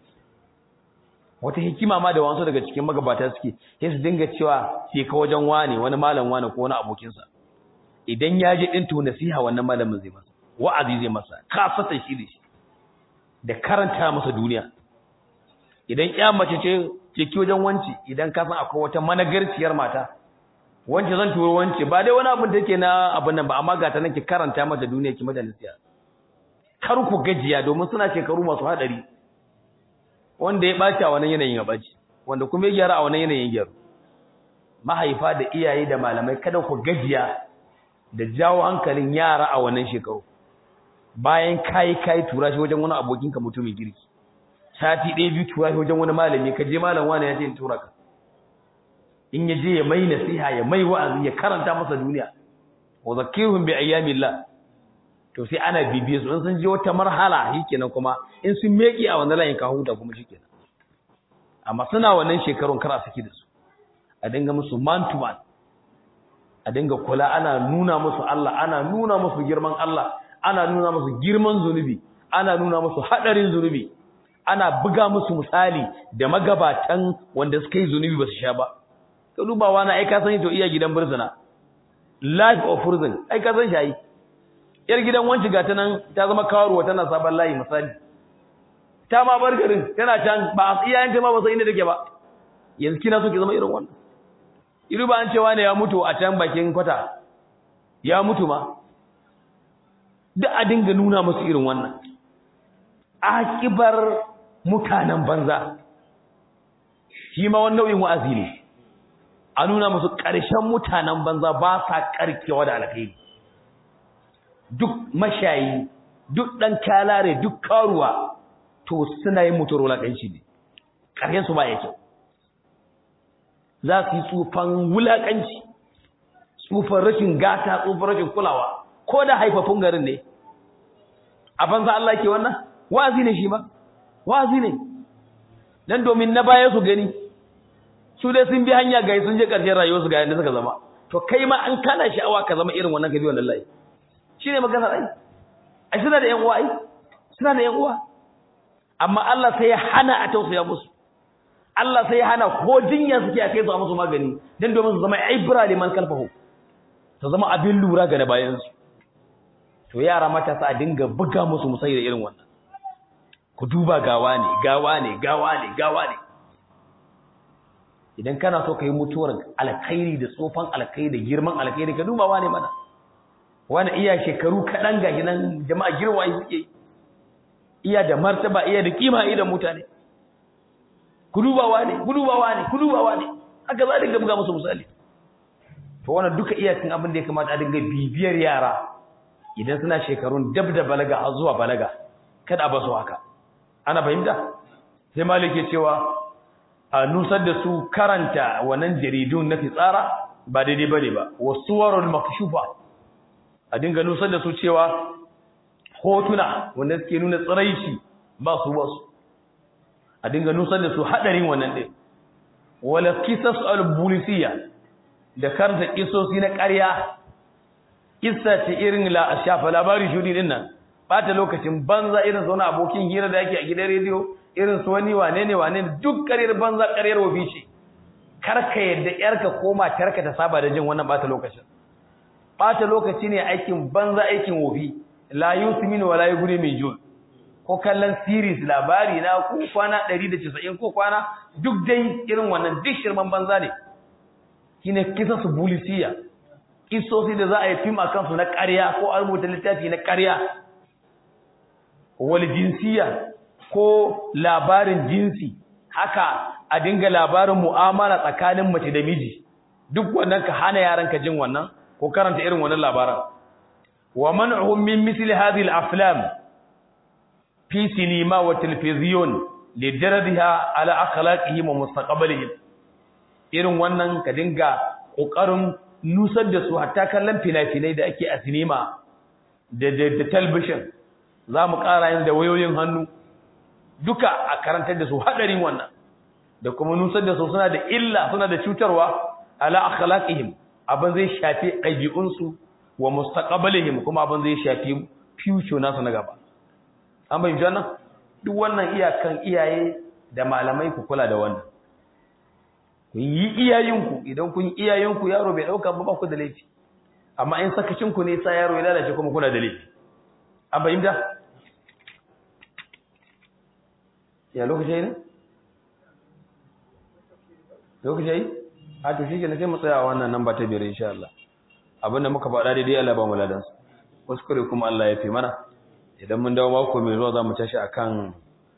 wata hikima ma da wasu daga cikin magabata suke sai su dinga cewa sai ka wajen wane wani malam wane ko wani abokinsa idan ya je din to nasiha wannan malamin zai masa wa'azi zai masa kafata shi da shi da karanta masa duniya idan ya mace ce ke ki wajen wanci idan ka san akwai wata managarciyar mata wance zan turo wance ba dai wani abin da yake na abin nan ba amma ga ta nan ki karanta mata duniya ki mata nasiha kar ku gajiya domin suna shekaru masu hadari wanda ya baci a wannan yanayin ya baci wanda kuma ya gyara a wannan yanayin gyaru mahaifa da iyaye da malamai kada ku gajiya da jawo hankalin yara a wannan shekaru bayan kai kai tura shi wajen wani abokin ka mutumin girki sati ɗaya biyu tura shi wajen wani malami ka je malam wani ya ce in tura ka in ya je ya mai nasiha ya mai wa'azi ya karanta masa duniya wa zakihum bi ayyamillah to sai ana bibiye su in sun je wata marhala shikenan kuma in sun meki a wannan layin ka huta kuma shikenan amma suna wannan shekarun kara saki da su a dinga musu man to man a dinga kula ana nuna musu Allah ana nuna musu girman Allah ana nuna musu girman zunubi ana nuna musu hadarin zunubi ana buga musu misali da magabatan wanda suka yi zunubi ba su sha ba ka dubawa na ai ka san to iya gidan burzuna life of prison ai ka san shi yar gidan wanci ga ta nan ta zama karuwa tana sabon layi misali ta ma bar garin tana can ba iyayen ta ma ba san inda take ba yanzu kina so ki zama irin wannan iru ba an cewa ne ya mutu a can bakin kwata ya mutu ma duk a dinga nuna musu irin wannan akibar mutanen banza shi ma wani nau'in wa'azi ne a nuna musu ƙarshen mutanen banza ba sa ƙarkewa da alkhairi duk mashayi duk ɗan kalare duk karuwa to suna yin mutuwar wulaƙanci ne ƙarshen su ba ya kyau za su yi tsufan wulakanci tsufan rashin gata tsufan rashin kulawa ko da haifafun garin ne a banza Allah ke wannan wa'azi ne shi ba wa'azi ne dan domin na baya su gani su dai sun bi hanya ga sun je ƙarshen rayuwar su ga yanda suka zama to kai ma an kana sha'awa ka zama irin wannan gabi wannan layi shine maganar ai ai suna da yan uwa ai suna da yan uwa amma Allah sai ya hana a tausaya musu Allah sai ya hana ko jinya suke a kai su a musu magani dan domin su zama ibra liman kalfahu su zama abin lura ga na bayan su to yara matasa a dinga buga musu musai da irin wannan ku duba gawa ne gawa ne gawa ne gawa ne idan kana so ka yi mutuwar alkhairi da tsofan alkhairi da girman alkhairi ka duba wane mana wani iya shekaru kaɗan ga nan jama'a girwa suke iya da martaba iya da kima idan mutane ku duba wane ku duba wane ku duba wane haka za a dinga buga musu misali to wannan duka iya cin abin da ya kamata a dinga bibiyar yara idan suna shekarun dab da balaga har zuwa balaga kada a basu haka ana fahimta sai malik ya cewa a nusar da su karanta wannan jaridun na fitsara ba daidai bane ba wasuwarul makshufa a dinga nusar da su cewa hotuna wanda suke nuna tsiraici ba su ba su a dinga nusar da su hadarin wannan din wala qisas al-bulisiyya da karanta kisosi na ƙarya kissa ce irin la shafa labari shudi din nan bata lokacin banza irin zauna abokin hira da yake a gidan rediyo irin su wani wane ne wane ne duk ƙaryar banza ƙaryar wafi ce karka yadda yarka ko matarka ta saba da jin wannan bata lokacin bata lokaci ne aikin banza aikin wofi la yusmin wala yughni min jul ko kallon series labari na ko kwana 190 ko kwana duk dai irin wannan duk shirman banza ne shine kisa su bulisiya kisosi da za a yi fim akan su na ƙarya ko a rubuta littafi na ƙarya wal jinsiya ko labarin jinsi haka a dinga labarin mu'amala tsakanin mace da miji duk wannan ka hana yaranka jin wannan ko karanta irin wannan labaran wa man'uhum min misli hadhihi al-aflam fi sinima wa television lidaradiha ala akhlaqihim wa mustaqbalihim irin wannan ka dinga kokarin nusar da su hatta kallon fina-finai da ake a sinima da da television zamu ƙara yin da wayoyin hannu duka a karantar da su hadarin wannan da kuma nusar da su suna da illa suna da cutarwa ala akhlaqihim abin zai shafi ɗabi'unsu wa mustaqbalihim kuma abin zai shafi future nasu na gaba an bayyana wannan duk wannan iyakan iyaye da malamai ku kula da wannan ku yi iyayenku idan kun yi iyayenku yaro bai dauka ba ku da laifi amma in sakacin ku ne sa yaro ya lalace kuma kuna da laifi an bayyana ya lokaci ne lokaci a to shike ne sai mu tsaya a wannan namba ta biyar insha Allah abinda muka faɗa daidai Allah ba mu ladan su kuskure kuma Allah ya fi mana idan mun dawo mako mai zuwa zamu tashi akan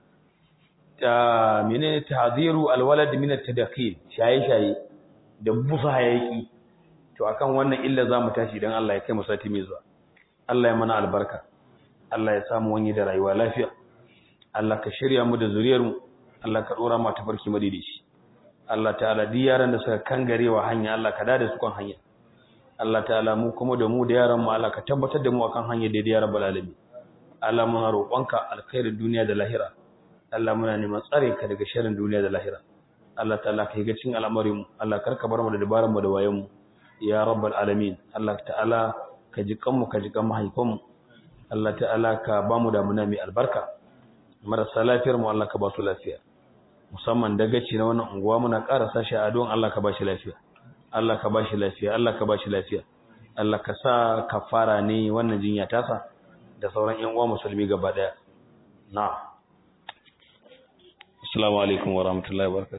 ta menene tahziru alwalad min at-tadkhil shaye shaye da busa hayaki to akan wannan illa zamu tashi idan Allah ya kai mu sati mai zuwa Allah ya mana albarka Allah ya samu wani da rayuwa lafiya Allah ka shirya mu da zuriyar mu Allah ka dora mu tafarki madidici Allah ta'ala duk yaran da suka kangarewa hanya Allah ka dade su kan hanya Allah ta'ala mu kuma da mu da yaran mu Allah ka tabbatar da mu akan hanya daidai ya rabbal alamin Allah muna roƙonka alkhairin duniya da lahira Allah muna neman tsare ka daga sharrin duniya da lahira Allah ta'ala ka ga cin al'amarin mu Allah karka bar mu da dabaran mu da wayan mu ya rabbal alamin Allah ta'ala ka ji kanmu ka ji kan mahaifan mu Allah ta'ala ka ba mu da muna mai albarka marasa lafiyar mu Allah ka ba su lafiya musamman dagaci na wannan unguwa muna ƙara sashi a don Allah ka ba shi lafiya Allah ka ba shi lafiya Allah ka ba shi lafiya Allah ka sa kafara ne wannan jinya tasa da sauran ƴan uwa musulmi gaba daya na'am assalamu alaikum wa rahmatullahi wa barakatuh